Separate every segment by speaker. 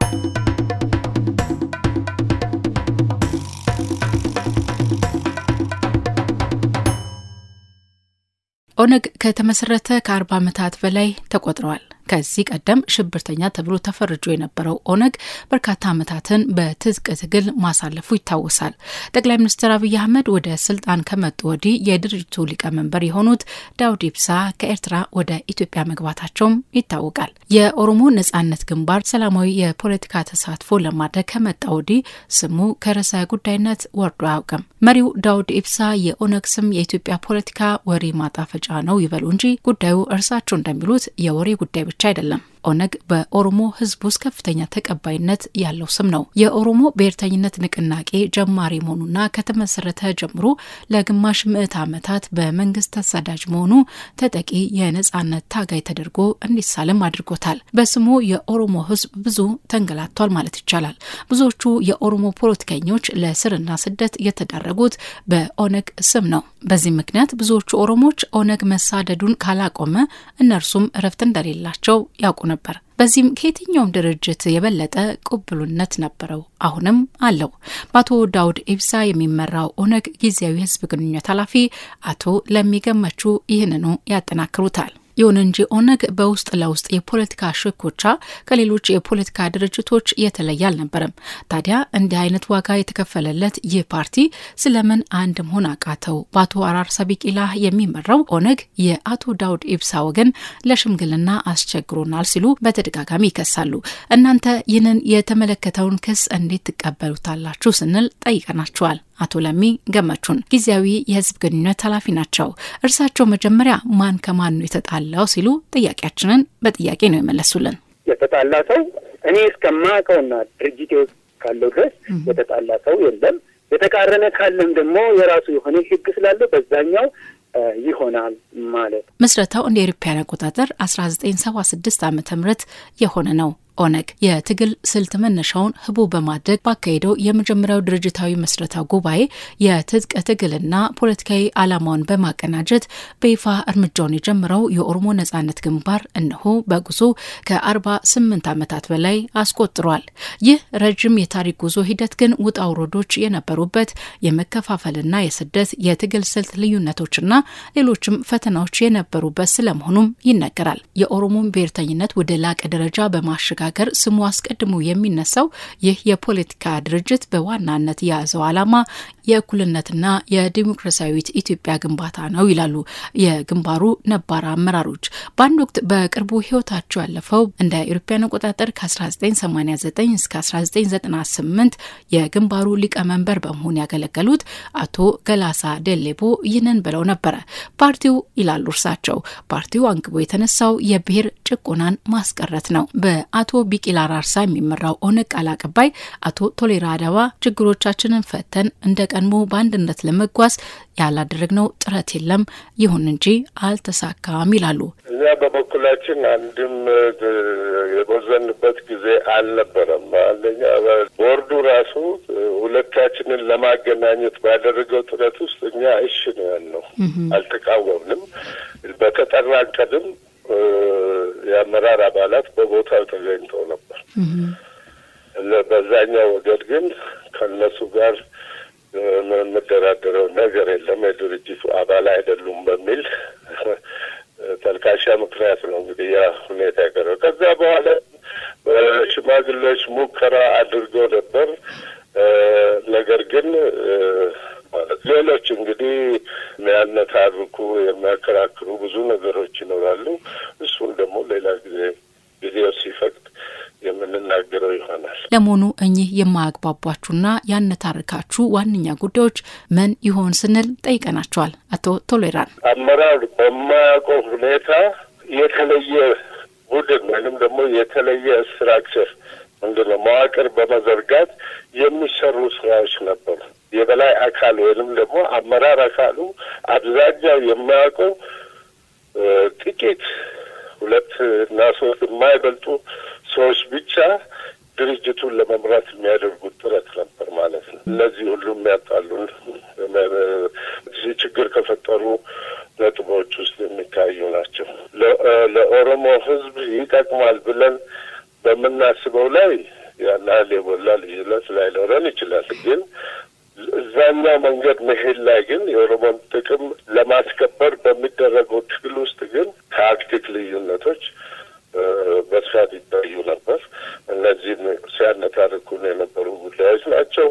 Speaker 1: ኦነግ ከተመሰረተ ከአርባ ዓመታት በላይ ተቆጥረዋል። ከዚህ ቀደም ሽብርተኛ ተብሎ ተፈርጆ የነበረው ኦነግ በርካታ ዓመታትን በትጥቅ ትግል ማሳለፉ ይታወሳል። ጠቅላይ ሚኒስትር አብይ አህመድ ወደ ስልጣን ከመጡ ወዲህ የድርጅቱ ሊቀመንበር የሆኑት ዳውድ ኢብሳ ከኤርትራ ወደ ኢትዮጵያ መግባታቸውም ይታወቃል። የኦሮሞ ነጻነት ግንባር ሰላማዊ የፖለቲካ ተሳትፎ ለማድረግ ከመጣ ወዲህ ስሙ ከርዕሰ ጉዳይነት ወርዶ አያውቅም። መሪው ዳውድ ኢብሳ የኦነግ ስም የኢትዮጵያ ፖለቲካ ወሬ ማጣፈጫ ነው ይበሉ እንጂ ጉዳዩ እርሳቸው እንደሚሉት የወሬ ጉዳይ ብቻ አይደለም። ኦነግ በኦሮሞ ሕዝብ ውስጥ ከፍተኛ ተቀባይነት ያለው ስም ነው። የኦሮሞ ብሔርተኝነት ንቅናቄ ጀማሪ መሆኑና ከተመሰረተ ጀምሮ ለግማሽ ምዕት ዓመታት በመንግስት ተሰዳጅ መሆኑ ተጠቂ የነጻነት ታጋይ ተደርጎ እንዲሳልም አድርጎታል። በስሙ የኦሮሞ ሕዝብ ብዙ ተንገላቷል ማለት ይቻላል። ብዙዎቹ የኦሮሞ ፖለቲከኞች ለስርና ስደት የተዳረጉት በኦነግ ስም ነው። በዚህ ምክንያት ብዙዎቹ ኦሮሞች ኦነግ መሳደዱን ካላቆመ እነርሱም እረፍት እንደሌላቸው ያውቁ ነበር። በዚህም ከየትኛውም ድርጅት የበለጠ ቅቡልነት ነበረው፣ አሁንም አለው። በአቶ ዳውድ ኢብሳ የሚመራው ኦነግ ጊዜያዊ ህዝብ ግንኙነት ኃላፊ አቶ ለሚገመቹ ይህንኑ ያጠናክሩታል። ይሁን እንጂ ኦነግ በውስጥ ለውስጥ የፖለቲካ ሽኩቻ ከሌሎች የፖለቲካ ድርጅቶች የተለየ አልነበረም። ታዲያ እንዲህ አይነት ዋጋ የተከፈለለት ይህ ፓርቲ ስለምን አንድ መሆን አቃተው? በአቶ አራርሳ ቢቂላ የሚመራው ኦነግ የአቶ ዳውድ ኢብሳ ወገን ለሽምግልና አስቸግሮናል ሲሉ በተደጋጋሚ ይከሳሉ። እናንተ ይህንን የተመለከተውን ክስ እንዴት ትቀበሉታላችሁ ስንል ጠይቀናቸዋል። አቶ ለሚ ገመቹን ጊዜያዊ የህዝብ ግንኙነት ኃላፊ ናቸው። እርሳቸው መጀመሪያ ማን ከማን ነው የተጣላው ሲሉ ጥያቄያችንን በጥያቄ ነው የመለሱልን።
Speaker 2: የተጣላ ሰው እኔ እስከማውቀውና ድርጅቴ ውስጥ ካለው ድረስ የተጣላ ሰው የለም። የተቃረነ ካለም ደግሞ የራሱ የሆነ ህግ ስላለ በዛኛው ይሆናል ማለት ነው።
Speaker 1: ምስረታው እንደ ኤሮፓያን አቆጣጠር አስራ ዘጠኝ ሰባ ስድስት ዓመተ ምህረት የሆነ ነው። ኦነግ የትግል ስልት መነሻውን ህቡ በማድረግ ባካሄደው የመጀመሪያው ድርጅታዊ መስረታ ጉባኤ የትጥቅ ትግልና ፖለቲካዊ ዓላማውን በማቀናጀት በይፋ እርምጃውን የጀመረው የኦሮሞ ነጻነት ግንባር እነሆ በጉዞ ከአርባ ስምንት ዓመታት በላይ አስቆጥሯል። ይህ ረዥም የታሪክ ጉዞ ሂደት ግን ውጣ ውረዶች የነበሩበት የመከፋፈልና የስደት የትግል ስልት ልዩነቶችና ሌሎችም ፈተናዎች የነበሩበት ስለመሆኑም ይነገራል። የኦሮሞን ብሔርተኝነት ወደ ላቀ ደረጃ በማሸጋ ሀገር ስሙ አስቀድሞ የሚነሳው ይህ የፖለቲካ ድርጅት በዋናነት የያዘው ዓላማ የእኩልነትና የዲሞክራሲያዊት ኢትዮጵያ ግንባታ ነው ይላሉ የግንባሩ ነባር አመራሮች። በአንድ ወቅት በቅርቡ ህይወታቸው ያለፈው እንደ አውሮፓውያን አቆጣጠር ከ1989 እስከ 1998 የግንባሩ ሊቀመንበር በመሆን ያገለገሉት አቶ ገላሳ ደሌቦ ይህንን ብለው ነበረ። ፓርቲው ይላሉ እርሳቸው፣ ፓርቲው አንግቦ የተነሳው የብሔር ጭቆናን ማስቀረት ነው። በአቶ ቢቂላ ራርሳ የሚመራው ኦነግ ቃል አቀባይ አቶ ቶሌራ አደባ ችግሮቻችንን ፈተን እንደ ቀድሞ በአንድነት ለመጓዝ ያላደረግነው ጥረት የለም፣ ይሁን እንጂ አልተሳካም ይላሉ።
Speaker 3: እኛ በበኩላችን አንድም የቦዘንበት ጊዜ አልነበረም። አንደኛ ቦርዱ ራሱ ሁለታችንን ለማገናኘት ባደረገው ጥረት ውስጥ እኛ እሺ ነው ያልነው፣ አልተቃወምንም። በተጠራ ቀድም የአመራር አባላት በቦታው ተገኝተው ነበር። በዛኛው ወገድ ግን ከእነሱ ጋር የምደራደረው ነገር የለም የድርጅቱ አባል አይደሉም በሚል ተልካሻ ምክንያት ነው እንግዲህ ያ ሁኔታ ያቀረው። ከዛ በኋላ ሽማግሌዎች ሙከራ አድርገው ነበር። ነገር ግን ማለት ሌሎች እንግዲህ የሚያነታርኩ የሚያከራክሩ ብዙ ነገሮች ይኖራሉ። እሱን ደግሞ ሌላ ጊዜ ጊዜው ሲፈቅድ የምንናገረው ይሆናል።
Speaker 1: ለመሆኑ እኚህ የማያግባቧችሁና ያነታርካችሁ ዋነኛ ጉዳዮች ምን ይሆን ስንል ጠይቀናቸዋል። አቶ ቶሌራን
Speaker 3: አመራር በማያውቀው ሁኔታ የተለየ ቡድን ወይንም ደግሞ የተለየ ስትራክቸር ምንድን ነው መዋቅር በመዘርጋት የሚሰሩ ስራዎች ነበሩ። የበላይ አካል ወይንም ደግሞ አመራር አካሉ አብዛኛው የማያውቀው ጥቂት ሁለት እና ሶስት የማይበልጡ ሰዎች ብቻ ድርጅቱን ለመምራት የሚያደርጉት ጥረት ነበር ማለት ነው። እነዚህ ሁሉ የሚያጣሉን ችግር ከፈጠሩ ነጥቦች ውስጥ የሚታዩ ናቸው። ለኦሮሞ ሕዝብ ይጠቅማል ብለን በምናስበው ላይ ያን ያህል የጎላ ልዩነት ላይኖረን ይችላል። ግን እዛኛው መንገድ መሄድ ላይ ግን የኦሮሞን ጥቅም ለማስከበር በሚደረገው ትግል ውስጥ ግን ታክቲክ ልዩነቶች በስፋት ይታዩ ነበር። እነዚህም ሲያነታርኩን የነበሩ ጉዳዮች ናቸው።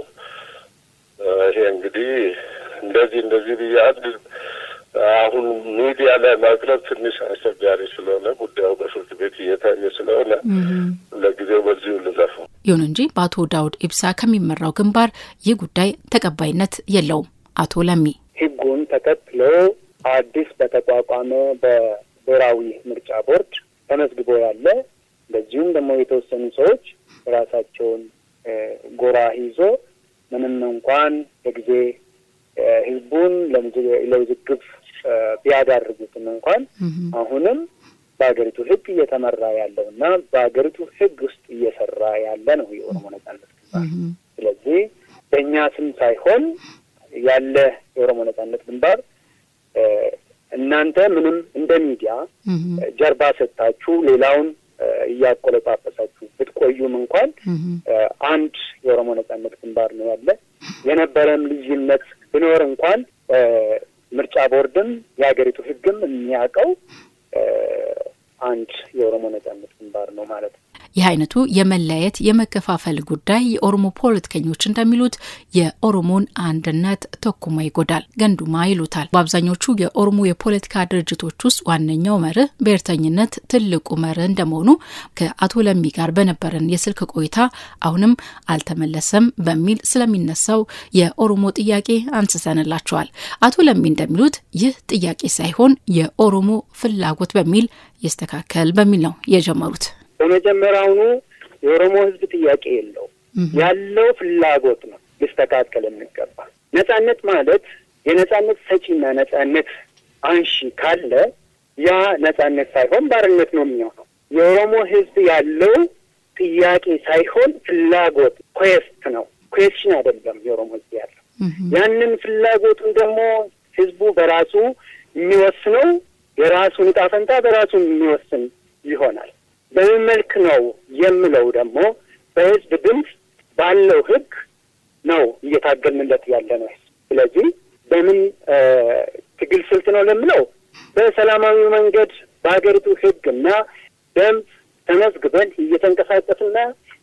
Speaker 3: ይሄ እንግዲህ እንደዚህ እንደዚህ ብዬ አንድ አሁን ሚዲያ ላይ ማቅረብ ትንሽ አስቸጋሪ ስለሆነ ጉዳዩ በፍርድ ቤት እየታየ ስለሆነ ለጊዜው በዚሁ ልለፈው።
Speaker 1: ይሁን እንጂ በአቶ ዳውድ ኢብሳ ከሚመራው ግንባር ይህ ጉዳይ ተቀባይነት የለውም። አቶ ለሚ
Speaker 2: ህጉን ተከትሎ አዲስ በተቋቋመ በብሔራዊ ምርጫ ቦርድ ተመዝግቦ ያለ እንደዚሁም ደግሞ የተወሰኑ ሰዎች ራሳቸውን ጎራ ይዞ ምንም እንኳን በጊዜ ህዝቡን ለውዝግብ ቢያዳርጉትም እንኳን አሁንም በሀገሪቱ ህግ እየተመራ ያለው እና በሀገሪቱ ህግ ውስጥ እየሰራ ያለ ነው የኦሮሞ ነጻነት ግንባር። ስለዚህ በእኛ ስም ሳይሆን ያለ የኦሮሞ ነጻነት ግንባር እናንተ ምንም እንደ ሚዲያ ጀርባ ሰጥታችሁ ሌላውን እያቆለጳጰሳችሁ ብትቆዩም እንኳን አንድ የኦሮሞ ነጻነት ግንባር ነው ያለ። የነበረም ልዩነት ቢኖር እንኳን ምርጫ ቦርድም የሀገሪቱ ህግም የሚያውቀው አንድ የኦሮሞ ነጻነት ግንባር ነው ማለት ነው።
Speaker 1: ይህ አይነቱ የመለያየት የመከፋፈል ጉዳይ የኦሮሞ ፖለቲከኞች እንደሚሉት የኦሮሞን አንድነት ተኩማ ይጎዳል፣ ገንዱማ ይሉታል። በአብዛኞቹ የኦሮሞ የፖለቲካ ድርጅቶች ውስጥ ዋነኛው መርህ ብሔርተኝነት ትልቁ መርህ እንደመሆኑ ከአቶ ለሚ ጋር በነበረን የስልክ ቆይታ አሁንም አልተመለሰም በሚል ስለሚነሳው የኦሮሞ ጥያቄ አንስተንላቸዋል። አቶ ለሚ እንደሚሉት ይህ ጥያቄ ሳይሆን የኦሮሞ ፍላጎት በሚል ይስተካከል በሚል ነው የጀመሩት።
Speaker 2: በመጀመሪያውኑ የኦሮሞ ህዝብ ጥያቄ የለው ያለው ፍላጎት ነው ሊስተካከል የሚገባ። ነጻነት ማለት የነጻነት ሰጪና ነጻነት አንሺ ካለ ያ ነጻነት ሳይሆን ባርነት ነው የሚሆነው። የኦሮሞ ህዝብ ያለው ጥያቄ ሳይሆን ፍላጎት ኩዌስት ነው፣ ኩዌስሽን አይደለም። የኦሮሞ ህዝብ ያለው ያንን ፍላጎቱን ደግሞ ህዝቡ በራሱ የሚወስነው የራሱን ዕጣ ፈንታ በራሱ የሚወስን ይሆናል። በምን መልክ ነው የምለው ደግሞ በህዝብ ድምፅ ባለው ህግ ነው እየታገልንለት ያለ ነው። ስለዚህ በምን ትግል ስልት ነው ለምለው በሰላማዊ መንገድ በሀገሪቱ ህግ እና ደንብ ተመዝግበን እየተንቀሳቀስና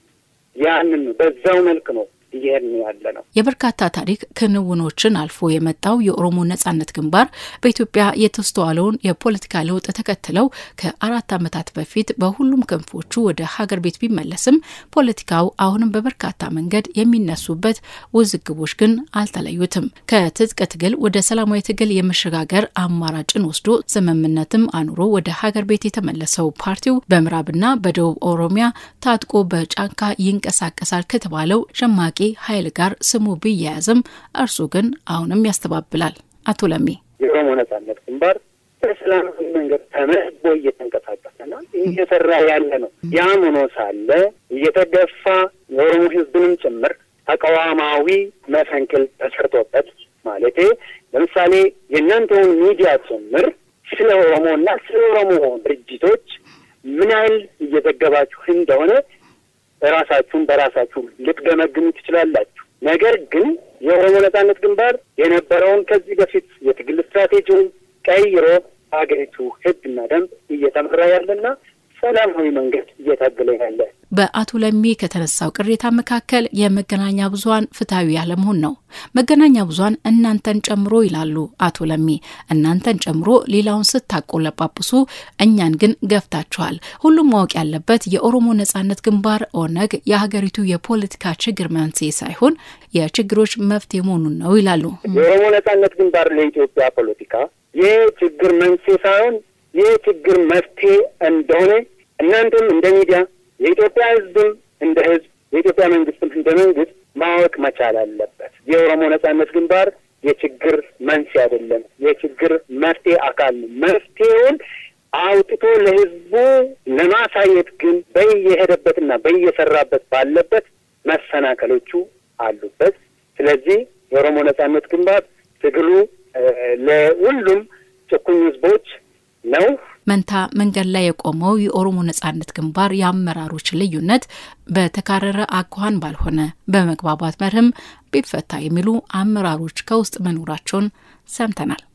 Speaker 2: ያንን በዛው መልክ ነው እየሄድን ያለ ነው።
Speaker 1: የበርካታ ታሪክ ክንውኖችን አልፎ የመጣው የኦሮሞ ነጻነት ግንባር በኢትዮጵያ የተስተዋለውን የፖለቲካ ለውጥ ተከትለው ከአራት ዓመታት በፊት በሁሉም ክንፎቹ ወደ ሀገር ቤት ቢመለስም ፖለቲካው አሁንም በበርካታ መንገድ የሚነሱበት ውዝግቦች ግን አልተለዩትም። ከትጥቅ ትግል ወደ ሰላማዊ ትግል የመሸጋገር አማራጭን ወስዶ ስምምነትም አኑሮ ወደ ሀገር ቤት የተመለሰው ፓርቲው በምዕራብና በደቡብ ኦሮሚያ ታጥቆ በጫንካ ይንቀሳቀሳል ከተባለው ሸማቂ ኃይል ጋር ስሙ ቢያያዝም እርሱ ግን አሁንም ያስተባብላል። አቶ ለሚ
Speaker 2: የኦሮሞ ነጻነት ግንባር በሰላማዊ መንገድ ተመዝቦ እየተንቀሳቀሰና እየሰራ ያለ ነው። ያም ሆኖ ሳለ እየተገፋ የኦሮሞ ሕዝብንም ጭምር ተቃዋማዊ መፈንቅል ተሰርቶበት ማለቴ ለምሳሌ የእናንተውን ሚዲያ ጭምር ስለ ኦሮሞና ስለ ኦሮሞ ድርጅቶች ምን ያህል እየዘገባችሁ እንደሆነ ራሳችሁን በራሳችሁ ልትገመግሙ ትችላላችሁ። ነገር ግን የኦሮሞ ነጻነት ግንባር የነበረውን ከዚህ በፊት የትግል ስትራቴጂውን ቀይሮ ሀገሪቱ ሕግና ደንብ እየተመራ ያለና ሰላማዊ መንገድ እየታገለ ያለ
Speaker 1: በአቶ ለሚ ከተነሳው ቅሬታ መካከል የመገናኛ ብዙኃን ፍትሐዊ ያለመሆን ነው። መገናኛ ብዙኃን እናንተን ጨምሮ ይላሉ አቶ ለሚ። እናንተን ጨምሮ ሌላውን ስታቆለጳጵሱ እኛን ግን ገፍታችኋል። ሁሉም ማወቅ ያለበት የኦሮሞ ነጻነት ግንባር ኦነግ የሀገሪቱ የፖለቲካ ችግር መንስኤ ሳይሆን የችግሮች መፍትሄ መሆኑን ነው ይላሉ።
Speaker 2: የኦሮሞ ነጻነት ግንባር ለኢትዮጵያ ፖለቲካ ይህ ችግር መንስኤ ሳይሆን ይህ ችግር መፍትሄ እንደሆነ እናንተም እንደ ሚዲያ የኢትዮጵያ ሕዝብም እንደ ሕዝብ የኢትዮጵያ መንግስትም እንደ መንግስት ማወቅ መቻል አለበት። የኦሮሞ ነጻነት ግንባር የችግር መንስኤ አይደለም፣ የችግር መፍትሄ አካል ነው። መፍትሄውን አውጥቶ ለህዝቡ ለማሳየት ግን በየሄደበትና በየሰራበት ባለበት መሰናከሎቹ አሉበት። ስለዚህ የኦሮሞ ነጻነት ግንባር ትግሉ ለሁሉም ጭቁኝ ህዝቦች ነው።
Speaker 1: መንታ መንገድ ላይ የቆመው የኦሮሞ ነጻነት ግንባር የአመራሮች ልዩነት በተካረረ አኳኋን ባልሆነ በመግባባት መርህም ቢፈታ የሚሉ አመራሮች ከውስጥ መኖራቸውን ሰምተናል።